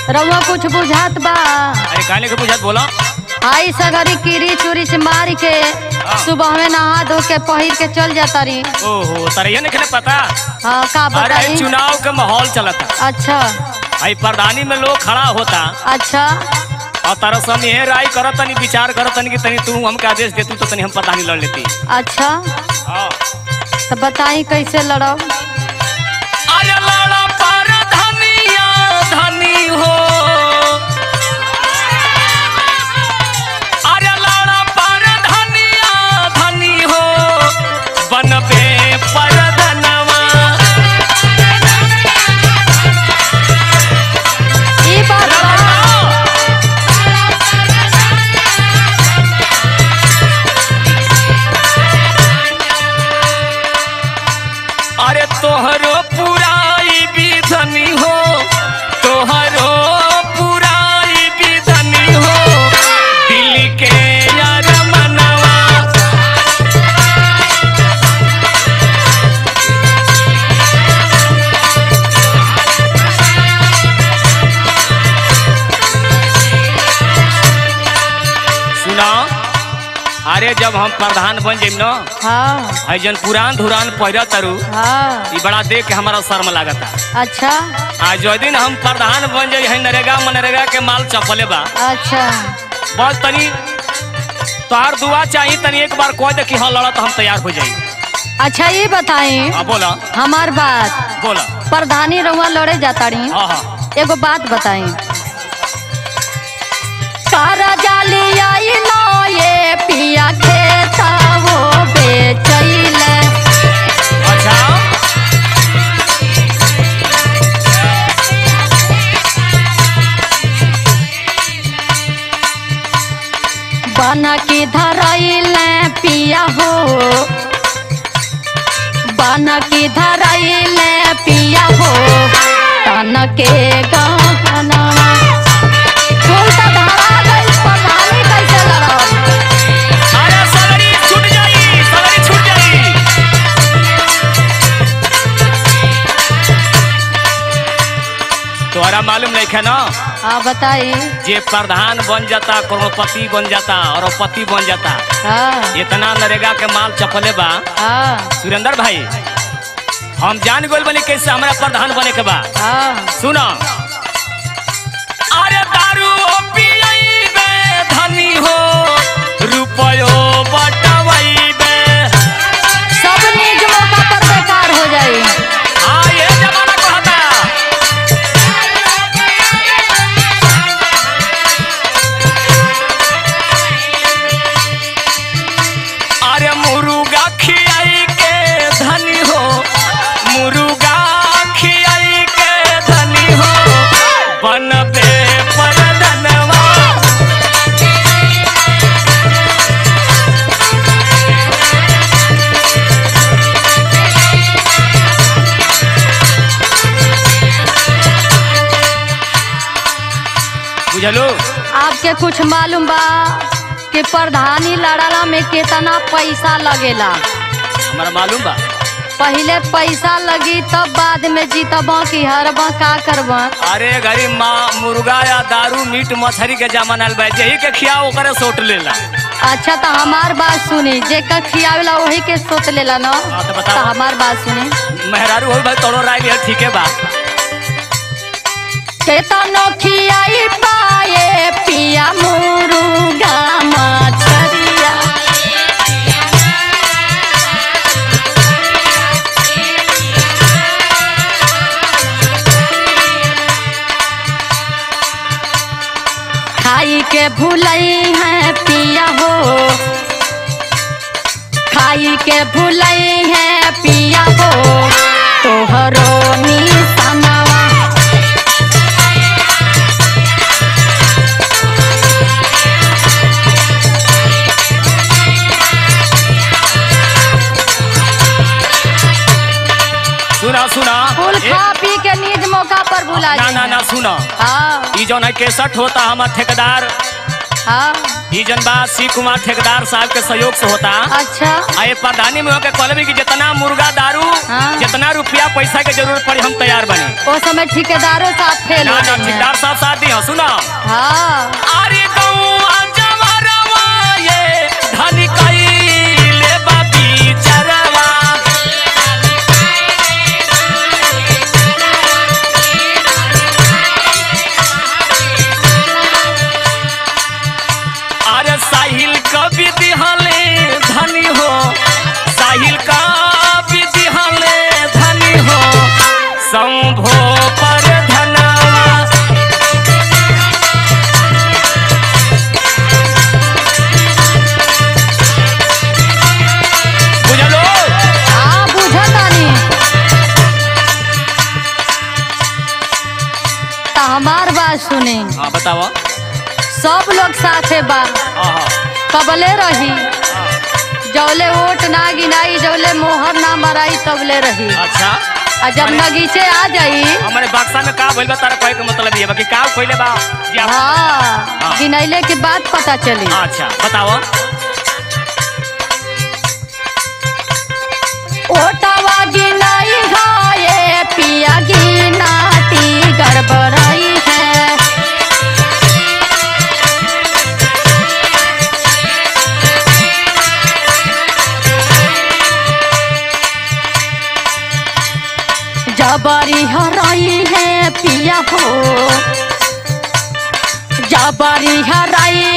रउआ कुछ बुझात बा अरे काले के पूछत बोला आई सगरी कीरी चूरी से मार के सुबह में नहा धो के पहिर के चल जाता रही ओहो तरैया नहीं खेले पता हाँ का अरे बताई चुनाव के माहौल चलता अच्छा आई प्रधानी में लोग खड़ा होता अच्छा और तारा समय ये राय करत तनी विचार करत तनी कि तनी तू हमके आदेश देतू तो तनी हम प्रधानी लड़ लेती अच्छा हाँ तो बताई कैसे लड़ब अरे लड़ा परधनिया धनी हो अरे लड़ा परधनिया धनी हो बनबे परधनवा ई बात बा अरे तोहरो पुराई विधनी हो तोहरो पुराई विधनी हो दिल के यार मनवा सुना अरे जब हम प्रधान बन जाइम न हाँ है जन पुरान धुरान पहिरा तरु हाँ ई बड़ा देख के हमारा शर्म लागता अच्छा आज जो दिन हम प्रधान बन जाई है नरेगा मनरेगा के माल चपले बा अच्छा बस तनी तोहार दुआ चाहिए तनी एक बार कह दे कि हाँ लड़ा तो हम तैयार हो जाई अच्छा ये बताई हाँ बोला हमार बात बोला प्रधानी रउआ लड़े जाता रही हाँ हाँ एगो बात बताई कारा जाली आई नो ये पिया खेता वो बेचैले अच्छा बना की धरैले पिया हो बना की धरैले पिया हो तन के गहना फूल तो धरा गइल, प्रधानी कैसे लड़ब? अरे सगरी छूट जाई सगरी छूट जाई तोहरा मालूम नहीं है ना हाँ बताई जे प्रधान बन जाता करोड़पति बन जाता और पति बन जाता हाँ इतना नरेगा के माल चपले बा हाँ सुरेंद्र भाई हम जान गोल बनी कैसे हमारा प्रधान बने के बा हाँ सुनो अरे दारू पियैबे धनी हो रुपयो बटवैबे सब निज मौका पर बेकार हो जाई हाँ ये जमाना कहता अरे मुर्गा खियाई के धनी हो मुर्गा खियाई के धनी हो बनबे परधनवा बुझलो आपके कुछ मालूम बा कि प्रधानी लड़ाला में कितना पैसा लगेला हमारा मालूम बा पहिले पैसा लगी तब बाद में जीतब कि हरबा का करब अरे गरीब माँ मुर्गा या दारू मीट मछली के जमाना बा यही के खियाओ ओकरे सोट लेला अच्छा तो हमार बात सुनी जेकर खियावेला वही के सोच लेला न हाँ, तो बताओ। हमार बात सुनी मेहरारू हो भाई तोड़ो राय लिया ठीक है बा केतनो खियाई पाए पिया मुर्गा मछरिया खाई के भूलई है पिया हो खाई के भूलई है पिया हो तोहरो निशानवा सुना सुना फूल ए, खा पी के निज मौका पर भुला ना ना जाइए। ना सुना हाँ ई जौन है केसठ होता हमार ठेकेदार हाँ ई जन बा सी कुमार ठेकेदार साहब के सहयोग से होता अच्छा आ ये प्रधानी में होके कहले कि जितना मुर्गा दारू हाँ। जितना रुपया पैसा के जरूरत पड़ी हम तैयार बने वो समय ठेकेदारों साहब फेल ना हो ना गए हैं। ठेकेदार साहब साथ दी हो सुना हाँ अरे गौआ जवरवा ये धनी कइले बा बिचरवा अरे साहिल कवि दिहले धनी हो साहिल कवि दिहले धनी हो संभो पर धनवा बुझलो हाँ बुझा तानी तो हमार बात सुने हाँ बताओ सब लोग साथे बा हाँ कबले रही जौले वोट ना गिनाई जौले मोहर ना मराई तबले रही अच्छा आ जब नगीचे आ जाई हमारे बक्सा में का भइल बा तारा कहे के मतलब ये बा कि का कइले बा जी आप- हाँ हाँ। गिनैले के बाद पता चली अच्छा बताओ ओटावा गिनाई है ये पिया गिनाती गड़बड़ाई है जबरी हराई है पिया हो जबरी हराई